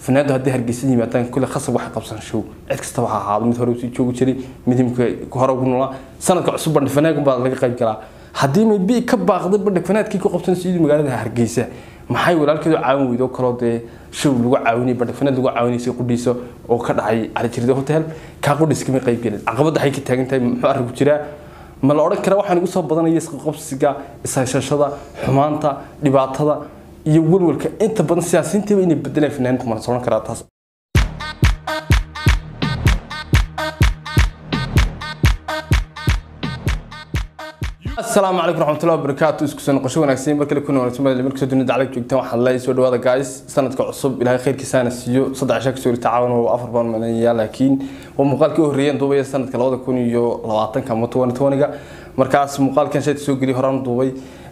fanaandu haddii hargeysa yimaadaan kule khasab waxay qabsan show cid kastaba ha ahaado mid hore usii joogi jiray mid imika hore ugu noolaa sanadka cusub bandhig fanaagun baa laga qayb galaa haddii maybe ka baaqday bandhig fanaadkii ku qabsan sidii magaalada hargeysa maxay walaalkeedu caawin weydo kaloo dee show lagu caawinay bandhig fanaad lagu caawinaysay qudhiisa oo ka dhacay calijirida hotel kaa qudhiis kama qayb gelin caqabadda waxay ka taagan tahay muxuu arrinku jiraa ma la odhan kara waxaan ugu soo badanaya isqabsiga ishayshashada xumaanta dhibaatada iyo walwalka inta badan siyaasiyiintiiba inay bedelaan fanaaniinta ma la socon karaa taas asalaamu calaykum raxmatullahi wabarakaatu isku soo noqosho wanaagsan mar kale kuna wanaagsan meel markasoo dunida caalag joogtaan waxaan leeyahay soo dhawaada guys sanadka cusub ilaahay khayrkiisaana siiyo saddex cisha kasoo tacaawan oo afar baan malinayaa laakiin waa muuqaalkii u horreeyeen duubaya sanadka labada kun iyo labaatanka ama toban tobaniga markaas muuqaalkan shayta soo geliyay horaan duubay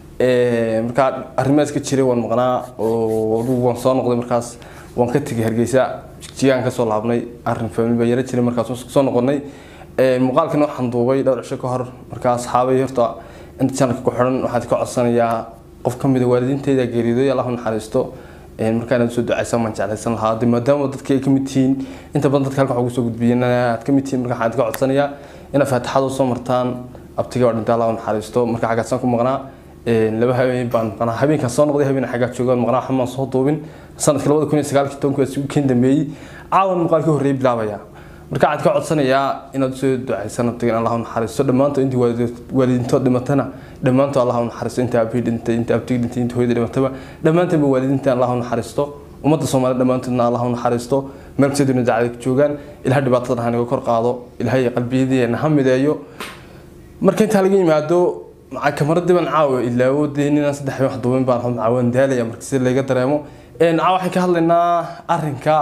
markaa arrimahaas ka jiray waan maqnaa oo adugu waan soo noqday markaas waan ka tegay hargeysa jigjigaan kasoo laabnay arrin family baa yara jiray markaas waan soo noqonay muuqaalkan waxaan duubay dhowr cisho ka hor markaa asxaabay horta inta channelka ku xiran waxaad ka codsanayaa qof ka mid a waalidiinteyda geeriyooday allah u naxariisto markaa inaad soo ducaysan baan jeclaysan lahaa de maadaama dadka ay ka mid tihiin inta badan dadka halkan waxaa ugu soo gudbiyeen aad ka mid tihiin marka waxaan ka codsanayaa inaad faatixada usoo martaan abtiga waa dhintay allah u naxariisto marka xaggaasaan ku maqnaa laba habeen baan maqnaa habeenkaan soo noqday habeen xaggaa joogaan maqnaa waxba maan soo duubin sanadka labada kun iyo sagaalkii tobanka isugu keen dambeeyey caawan muuqaalkii horreeyay bilaabaya marka waxaad ka codsanayaa inaad soo ducaysan abtigan allah u naxariisto dhammaantood intii waalidiintood dhimatana dhammaantood allah u naxariisto inta abihii dhintay inta abtigi dhintay inta hooyada dhimataba dhammaantoodba waalidiinta allah u naxariisto ummadda soomaaliya dhammaantoodna allah u naxariisto meel kasta dunida dacada joogaan ilahay dhibaatada hanaga kor qaado ilahay qalbiyadeena ha mideeyo marka intaa laga yimaado kamaradii baan caawa ilaawo dee ninaan saddex wax duubin baan caawaan daalaya marka si laga dareemo caawa waxaan ka hadlaynaa arrinka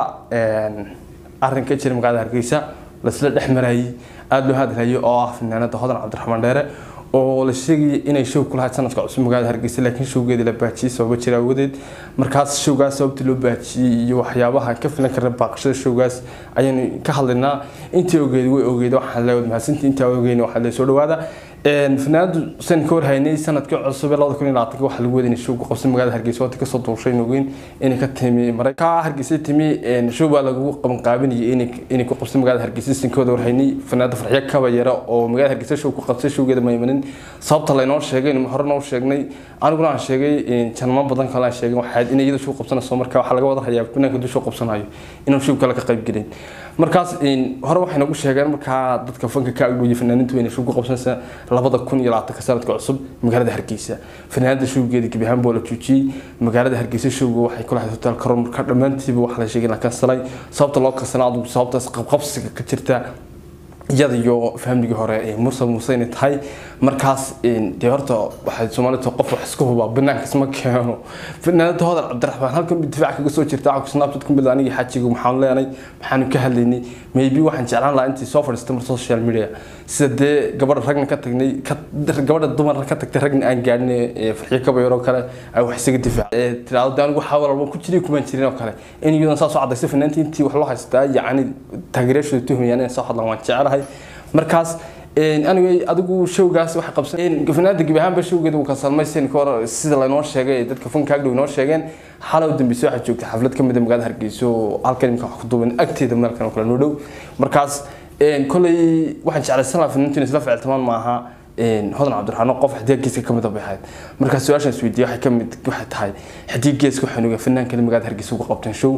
arrinka jira magaalada hargeysa lasla dhex marayay aada loo hadlayo oo ah fanaanada hodan cabdiraxmaan dheere oo la sheegayay inay show ku lahayd sanadka cusub magaalada hargeysa laakiin showgeedii la baajiyey sababa jira awadeed markaas showgaas sababtii loo baajiyey iyo waxyaabaha ka filan kara baaqashada showgaas ayaynu ka hadlaynaa intii ogeed way ogeed waxaan leeyahay mahadsantii intaa ogeyn waxaa lee soo dhawaada fanaanadu san ka warhaynay sanadkii cusub ee labada kun iyo labaatanka waxaa lagu waday inay show ku qabsan magaalada hargeysa waati kasoo duushay ogeyn inay ka timi maray ka hargeysa timi show baa lagu qaban qaabinayay inay ku qabsan magaalada hargeysa san ka wada warhaynay fanaanada farxiyo kaba yara oo magaalada hargeysa show ku qabsay showgeeda ma imanin sababta laynoo sheegay horena u sheegnay aniguna aan sheegay janamo badan kale aan sheegay waxaad inay iyada show qabsanayso marka waxaa laga wada hayaa banaanka duu show qabsanayo inaan show kale ka qayb gelin markaas hore waxay nagu sheegeen markaa dadka fanka ka agdhooyay fanaaniintu inay show ku qabsanaysa labada kun iyo labaatanka sanadka cusub magaalada hargeysa fanaanada showgeeda gebi ahaan boo la joojiyey magaalada hargeysa showga waxay ku lahayd hotel karon marka dhammaantiiba waxaa la sheegay in la kansalay sababta loo kansalay adugu sababtaas qabqabsiga ka jirta iyada iyo fahamligii hore ee mursal muuse inay tahay markaas dee horta waxay soomaalida qof wax iska hubaa banaanka isma keeno fanaanada hodan cabdiraxmaan halkan difaac kaga soo jirta waxaa snapchat ku mid anigii xajiga maxaan leenay maxaanu ka hadlaynay maybe waxaan jeclaan lahaa intii soo fadhiistay mar social media sida dee gabadha ragna ka tagnay gabadha dumarna ka tagtay ragna aan gaadhin farxiyo kabayaroo kale ay wax isaga difaac tiraado de anigu waxaa walba ku jiray kumaan jirin oo kale in iyadan saas u cadaysay fanaantii intii wax loo haystaa yacni taageerayaashooda tuhmayaan inay soo hadlaan waan jecelahay markaas anigay adigu showgaas waxay qabsan fanaanada gebi ahaanba showgeeda uu kasalmay sin ka hor sida laynoo sheegay dadka fanka agdhow inoo sheegeen xalow dambeyse waxaa joogtay xaflad ka mid a magaalada hargeysa oo halkan imika wax ku duuban agteeda meelkan oo kale noo dhow markaas koley waxaan jeclaysan lahaa fanaantu inay isla ficiltamaan maaha hodan cabdiraxmaan qof xadiga geeska ka mid a bay ahayd markaas su-aashan isweydiiyey waxay ka mid waxay tahay xadiga geeska waxaan ogaa fanaankale magaalada hargeysa uga qabteen show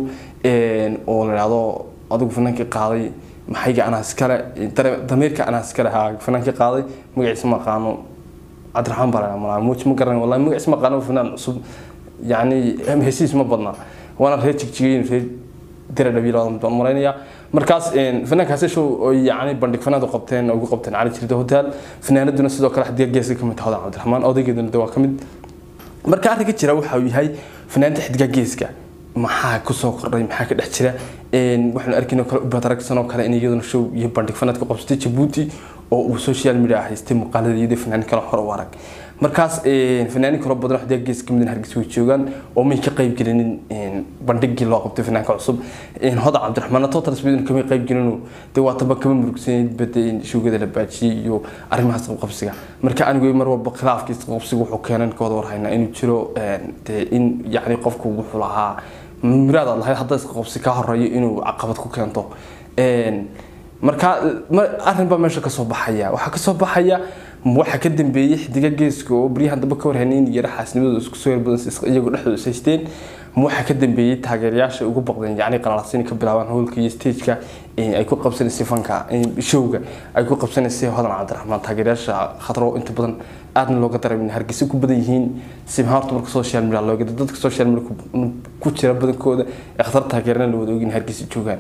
oo la idhaahdo adigu fanaankii qaaday maxayga anaa iskale damiirka anaa iskale haa fanaankii qaaday magaciisa ma aqaano cabdiraxmaan baa la muuj ma garan wallahi magaciisa ma aqaano fanaan cusub yacni hesiis ma badna waana reer jigjigeyn reer dira dhabiil baan malaynayaa markaas fanaankaasi show oo yacni bandhig fanaad u qabteen ugu qabteen cali jirda hotel fanaanaduna sidoo kale xadiga geeska ka mid tahay hodan cabdiraxmaan odaygeeduna de waa ka mid marka arrinka jira waxa uu yahay fanaanta xidiga geeska maxaa kusoo kordhay maxaa ka dhex jira waxaanu arkaynoo kale ubadaragsanoo kale in iyaduna show iyo bandhig fanaad ku qabsatay jabuuti oo uu social media haystay muuqaalada iyadoo fanaanin kale hore u arag markaas fanaanin kalo badan waxdee gees kamid hargeysa way joogaan oo may ka qayb gelinin bandhigii loo qabtay fanaanka cusub hodan cabdiraxmaan total speedon kamay qayb gelinu dee waa taba kama murugsaneyd bade showgada la baajiyey iyo arrimahaas qabqabsiga marka anigu mar walba khilaafkiis qabqabsiga wuxuu keenan ka wada warhaynaa inuu jiro dee in yacni qofku wuxuu lahaa miraad aad lahayd hadda iska qobsi ka horeeyo inuu caqabad ku keento marka arrin baa meesha kasoo baxaya waxaa kasoo baxaya waxa ka dambeeyey xidiga geeska oo baryahan dambe ka warhanay in yara xaasnimadooda isku soo yarbadan iyagoo dhexdooda is haysteen waxa ka dambeeyey taageerayaasha ugu baqdeen yacni qalalasin ka bilaabaan howlka iyo stageka ay ku qabsanaysay fanka showga ay ku qabsanaysay hodan cabdiraxmaan taageerayaasha khatro inta badan aadna looga dareemin hargeysa ku badan yihiin simhaartu marka social media looga dadka social media ku jira badankooda ee khatar taageerana la wada ogin hargeysa joogaan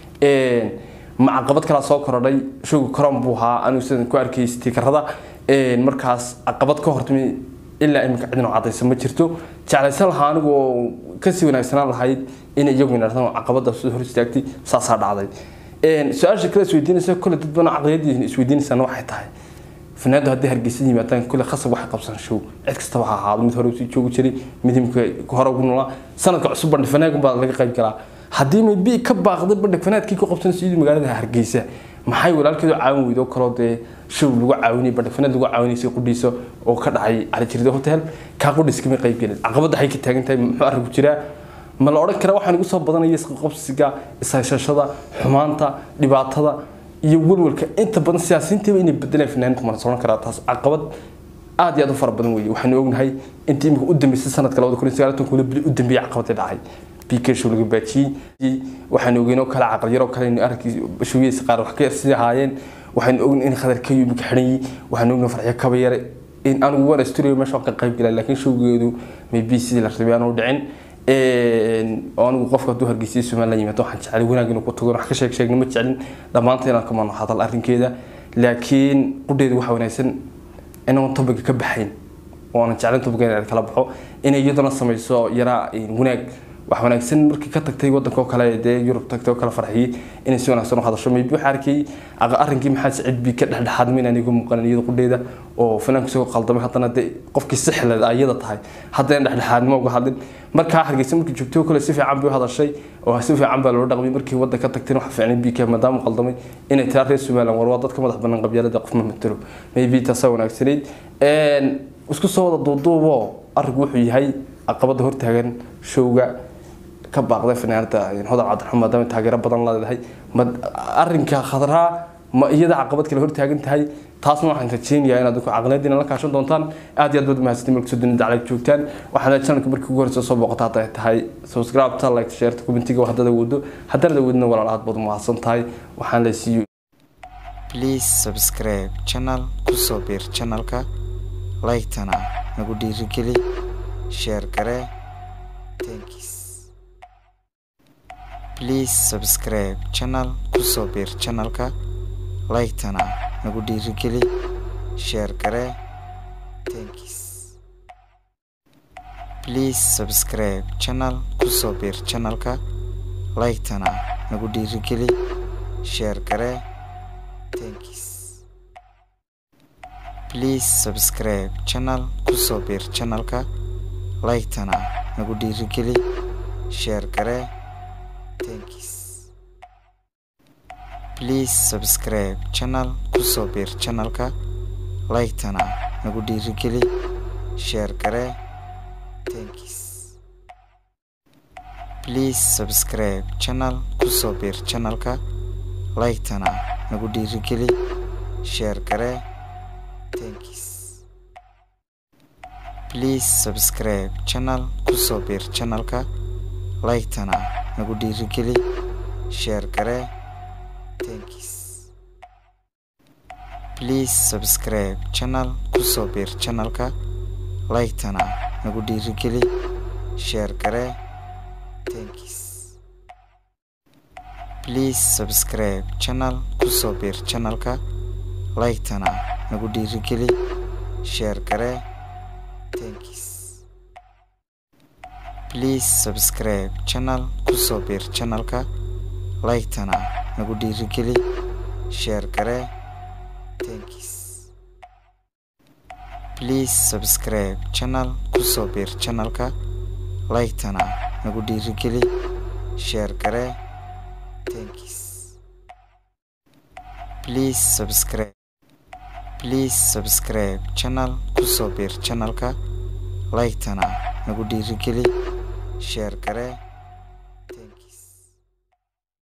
ma caqabad kalaa soo korodhay showga koron buu ahaa anigu sidan ku arkayay stiikarada markaas caqabad ka hortimi ilaa iminka cidino cadaysa ma jirto jeclaysan lahaa anigu oo kasii wanaagsanaan lahayd in iyagu yidhahdaan caqabada soo hor istaagtay saasaa dhacday su-aasha kale isweydiinaysa kole dad badan caqliyadii isweydiinaysaan waxay tahay fanaandu haddii hargeysa yimaadaan kule khasab waxay qabsan show cid kastaba ha ahaado mid hore usii joogi jiray mid imika hore ugu noolaa sanadka cusub bandhig fanaagun baa laga qayb galaa haddii maybi ka baaqday bandhig fanaadkii ku qabsan sidii magaalada hargeysa maxay walaalkeedu caawin weydo kaloo dee show lagu caawinay bandhig fanaad lagu caawinaysay qudhiisa oo ka dhacay calijirida hotel kaa qudhiis kama qayb gelin caqabadda waxay ka taagan tahay muxuu arrinku jiraa ma la odhan karaa waxaan igu soo badanaya isqabsiga ishayshashada xumaanta dhibaatada iyo walwalka inta badan siyaasiyiintiiba inay bedeleen fanaaniinta mana socon karaa taas caqabad aad iyo aad u fara badan weeye waxaanu ognahay intii imika u dambeysay sanadka labada kun iyo sagaal kuna bili u dambeeyay caqabadii dhacay bk show laga baajiyey waxaanu ogeyn oo kale caqal yaroo kale in arrinkii showgiisa qaar wax ka yarsidii ahaayeen waxaanu ognahay in khadar kayo imika xidhan yihi waxaanu ognahay farxyo kaba yare in anigu waan studio meesha ka qayb galay laakiin showgeedu maybe sidii la rabay aanu dhicin anigu qofka hadduu hargeysiya somaliland yimaado waxaan jecelay wanaag inuu ku tago wax ka sheeg sheegna ma jecelin dhammaanta inaan kamano hadal arrinkeeda laakiin qudheeda waxa wanaagsan inaan topiga ka baxayn oo aanan jeclayn topiga inaan kala baxo inay iyaduna samayso yaraa wanaag wax wanaagsan markii ka tagtay wadanka oo kale dee yurub tagtay oo kale farxiyey inay si wanaagsan u hadasho maybe waxaa arkay arrinkii maxaa sicid bi ka dhexdhexaadmay inaan igu muuqanin iyada qudheeda oo fanaanku isagoo qaldamay haddana dee qofkii si xilad ayada tahay haddana dhexdhexaadnimo uga hadlin markaa hargeysa markii joogtay oo kale si fiican bay u hadashay oo si fiican baa loola dhaqmay markii waddan ka tagtayna waxa fiicnay bk maadaama qaldamay inay tiraa reer somaliland war waa dadka madax bannaan qabyaalada qof ma matalo maybe taasaa wanaagsanayd isku soo wada duuduubo arrinku wuxuu yahay caqabada hortaagan showga ka baaqday fanaanada hodan cabdiraxmaan maadaama taageero badan leedahay ma arrinka khadraa ma iyada caqabad kale hortaagan tahay taasna waxaan rajeynayaa inaad caqliyadiina la kaashan doontaan aad iyo aad baad mahadsantiin marka soo dunida daclay joogtaan waxaad channelka markii ugu horeysa soo booqata hadday tahay subscribe-ta like share commentiga haddada wado haddana wadina walaal aad baad mahadsan tahay waxaan la siiyo please subscribe channel kusoo biir channelka like-tana nagu dhiirigeli share garee thanks please subscribe channel kusoo biir channelka like-tana nagu dhiirigeli share garee thanks please subscribe channel kusoo biir channelka like-tana nagu dhiirigeli share garee thanks please subscribe channel kusoo biir channelka like-tana nagu dhiirigeli share garee thanks please subscribe channel kusoo biir channelka like-tana nagu dhiirigeli share garee thanks please subscribe channel kusoo biir channelka like-tana nagu dhiirigeli share garee thanks please subscribe channel kusoo biir channelka like-tana nagu dhiirigeli share garee thanks please subscribe channel kusoo biir channelka like-tana nagu dhiirigeli share garee thanks please subscribe channel kusoo biir channelka like-tana nagu dhiirigeli share garee thanks please subscribe channel kusoo biir channelka like-tana nagu dhiirigeli share garee thanks please subscribe channel kusoo biir channelka like-tana nagu dhiirigeli share garee thanks please subscribe please subscribe channel kusoo biir channelka like-tana nagu dhiirigeli share garee